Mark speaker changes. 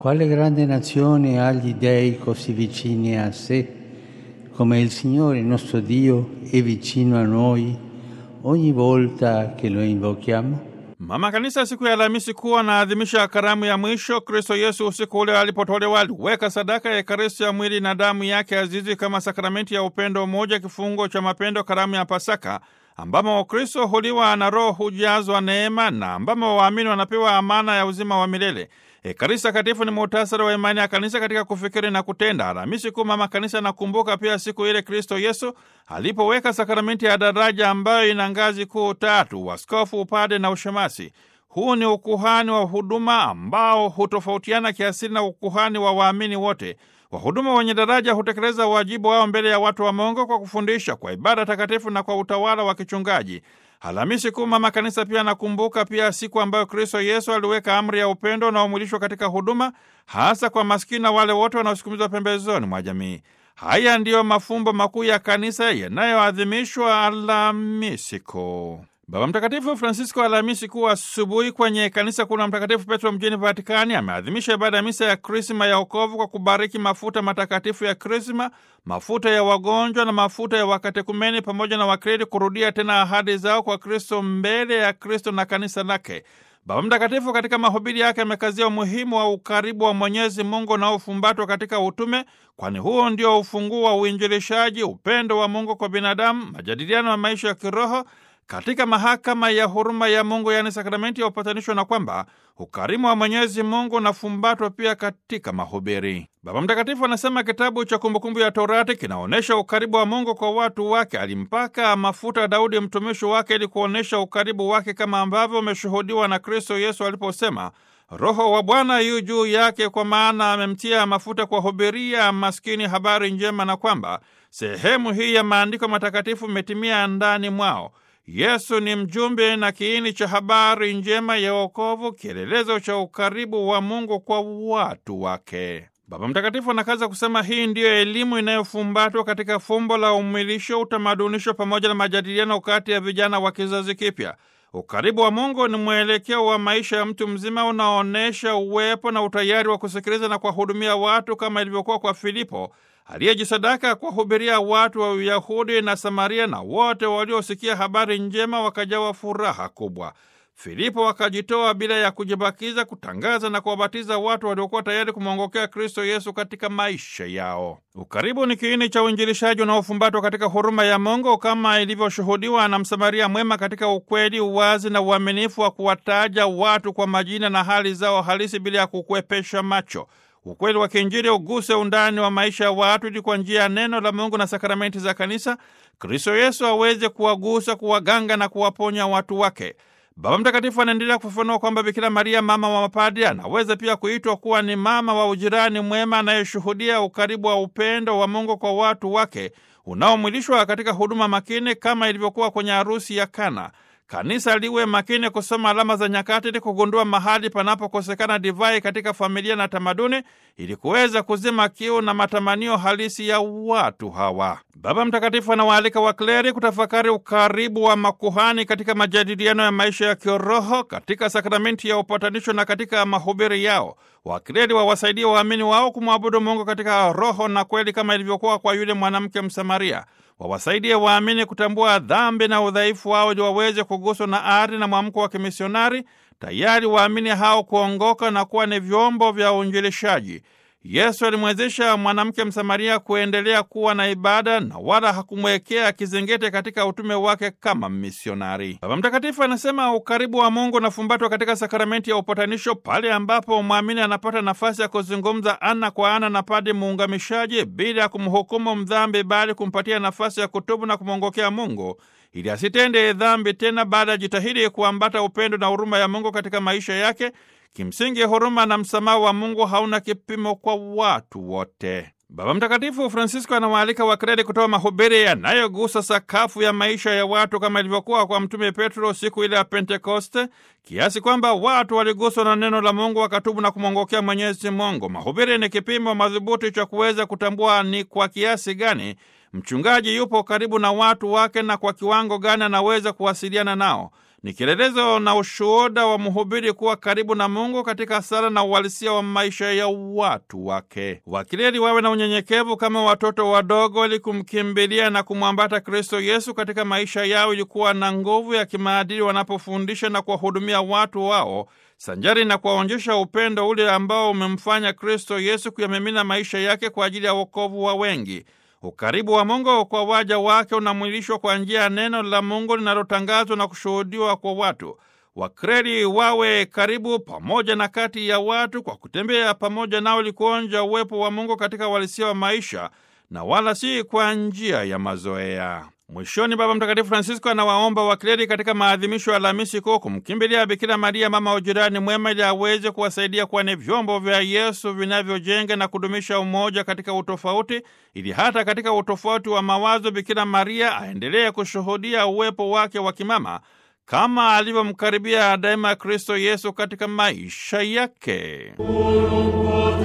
Speaker 1: Quale grande nazione ha gli dei così vicini a sé, come il Signore nostro Dio è vicino a noi ogni volta che lo invochiamo?
Speaker 2: Mama Kanisa siku ya Alhamisi kuu anaadhimisha karamu ya mwisho. Kristo Yesu usiku ule alipotolewa aliweka sadaka ya Ekaristi ya mwili na damu yake azizi kama sakramenti ya upendo mmoja, kifungo cha mapendo, karamu ya Pasaka ambamo Wakristo huliwa na Roho hujazwa neema na ambamo waamini wanapewa amana ya uzima wa milele. Ekaristi Takatifu ni muhtasari wa imani ya kanisa katika kufikiri na kutenda. Alhamisi Kuu Mama Kanisa anakumbuka pia siku ile Kristo Yesu alipoweka sakramenti ya daraja ambayo ina ngazi kuu tatu: waskofu, upade na ushemasi. Huu ni ukuhani wa huduma ambao hutofautiana kiasili na ukuhani wa waamini wote. Wahuduma wenye daraja hutekeleza wajibu wao mbele ya watu wa Mungu kwa kufundisha, kwa ibada takatifu na kwa utawala wa kichungaji. Alhamisi Kuu Mama Kanisa pia anakumbuka pia siku ambayo Kristo Yesu aliweka amri ya upendo unaomwilishwa katika huduma, hasa kwa maskini na wale wote wanaosukumizwa pembezoni mwa jamii. Haya ndiyo mafumbo makuu ya kanisa yanayoadhimishwa Alhamisi Kuu. Baba Mtakatifu Francisco Alhamisi Kuu asubuhi kwenye kanisa kuu la Mtakatifu Petro mjini Vatikani ameadhimisha ibada ya misa ya Krisma ya wokovu kwa kubariki mafuta matakatifu ya Krisma, mafuta ya wagonjwa na mafuta ya wakatekumeni pamoja na wakredi kurudia tena ahadi zao kwa Kristo mbele ya Kristo na kanisa lake. Baba Mtakatifu katika mahubiri yake amekazia umuhimu wa ukaribu wa Mwenyezi Mungu unaofumbatwa katika utume, kwani huo ndio ufunguo wa uinjilishaji, upendo wa Mungu kwa binadamu, majadiliano ya maisha ya kiroho katika mahakama ya huruma ya Mungu, yaani sakramenti ya upatanisho, na kwamba ukarimu wa Mwenyezi Mungu unafumbatwa pia katika mahubiri. Baba Mtakatifu anasema kitabu cha Kumbukumbu ya Torati kinaonyesha ukaribu wa Mungu kwa watu wake. Alimpaka mafuta Daudi mtumishi wake ili kuonyesha ukaribu wake, kama ambavyo umeshuhudiwa na Kristo Yesu aliposema, Roho wa Bwana yu juu yake, kwa maana amemtia mafuta kuwahubiria maskini habari njema, na kwamba sehemu hii ya maandiko matakatifu imetimia ndani mwao. Yesu ni mjumbe na kiini cha habari njema ya wokovu, kielelezo cha ukaribu wa Mungu kwa watu wake. Baba Mtakatifu anakaza kusema hii ndiyo elimu inayofumbatwa katika fumbo la umwilisho, utamadunisho pamoja na majadiliano kati ya vijana wa kizazi kipya. Ukaribu wa Mungu ni mwelekeo wa maisha ya mtu mzima unaonyesha uwepo na utayari wa kusikiliza na kuwahudumia watu kama ilivyokuwa kwa Filipo aliyejisadaka kuwahubiria watu wa Uyahudi na Samaria, na wote waliosikia habari njema wakajawa furaha kubwa. Filipo akajitoa bila ya kujibakiza kutangaza na kuwabatiza watu waliokuwa tayari kumwongokea Kristo Yesu katika maisha yao. Ukaribu ni kiini cha uinjilishaji unaofumbatwa katika huruma ya Mungu kama ilivyoshuhudiwa na Msamaria mwema katika ukweli, uwazi na uaminifu wa kuwataja watu kwa majina na hali zao halisi bila ya kukwepesha macho. Ukweli wa kiinjili uguse undani wa maisha ya watu ili kwa njia ya neno la Mungu na sakramenti za kanisa Kristo Yesu aweze kuwagusa, kuwaganga na kuwaponya watu wake. Baba Mtakatifu anaendelea kufafanua kwamba Bikira Maria, mama wa mapadri, anaweza pia kuitwa kuwa ni mama wa ujirani mwema anayeshuhudia ukaribu wa upendo wa Mungu kwa watu wake unaomwilishwa katika huduma makini kama ilivyokuwa kwenye harusi ya Kana. Kanisa liwe makini kusoma alama za nyakati ili kugundua mahali panapokosekana divai katika familia na tamaduni, ili kuweza kuzima kiu na matamanio halisi ya watu hawa. Baba Mtakatifu anawaalika wakleri kutafakari ukaribu wa makuhani katika majadiliano ya maisha ya kiroho, katika sakramenti ya upatanisho na katika mahubiri yao. Wakleri wawasaidie waamini wao kumwabudu Mungu katika roho na kweli, kama ilivyokuwa kwa yule mwanamke Msamaria. Wawasaidie waamini kutambua dhambi na udhaifu wao ili waweze kuguswa na ari na mwamko wa kimisionari, tayari waamini hao kuongoka na kuwa ni vyombo vya uinjilishaji. Yesu alimwezesha mwanamke Msamaria kuendelea kuwa na ibada na wala hakumwekea kizingete katika utume wake kama misionari. Baba Mtakatifu anasema ukaribu wa Mungu unafumbatwa katika sakramenti ya upatanisho, pale ambapo mwamini anapata nafasi ya kuzungumza ana kwa ana na padi muungamishaji bila ya kumhukumu mdhambi, bali kumpatia nafasi ya kutubu na kumwongokea Mungu ili asitende dhambi tena, baada ya jitahidi kuambata upendo na huruma ya Mungu katika maisha yake. Kimsingi, huruma na msamaha wa Mungu hauna kipimo kwa watu wote. Baba Mtakatifu Francisco anawaalika wakredi kutoa mahubiri yanayogusa sakafu ya maisha ya watu kama ilivyokuwa kwa Mtume Petro siku ile ya Pentekoste, kiasi kwamba watu waliguswa na neno la Mungu wakatubu na kumwongokea Mwenyezi Mungu. Mahubiri ni kipimo madhubuti cha kuweza kutambua ni kwa kiasi gani mchungaji yupo karibu na watu wake na kwa kiwango gani anaweza kuwasiliana nao. ni kielelezo na ushuhuda wa mhubiri kuwa karibu na Mungu katika sala na uhalisia wa maisha ya watu wake. Wakileli wawe na unyenyekevu kama watoto wadogo, ili kumkimbilia na kumwambata Kristo Yesu katika maisha yao, ilikuwa na nguvu ya kimaadili wanapofundisha na kuwahudumia watu wao sanjari na kuwaonyesha upendo ule ambao umemfanya Kristo Yesu kuyamimina maisha yake kwa ajili ya wokovu wa wengi. Ukaribu wa Mungu kwa waja wake unamwilishwa kwa njia ya neno la Mungu linalotangazwa na kushuhudiwa kwa watu. Wakreli wawe karibu pamoja na kati ya watu kwa kutembea pamoja nao ili kuonja uwepo wa Mungu katika uhalisia wa maisha na wala si kwa njia ya mazoea. Mwishoni, Baba Mtakatifu Francisco anawaomba wakleri katika maadhimisho ya Alhamisi Kuu kumkimbilia Bikira Maria, mama wa jirani mwema, ili aweze kuwasaidia kuwa ni vyombo vya Yesu vinavyojenga na kudumisha umoja katika utofauti, ili hata katika utofauti wa mawazo Bikira Maria aendelee kushuhudia uwepo wake wa kimama kama alivyomkaribia daima Kristo Yesu katika maisha yake.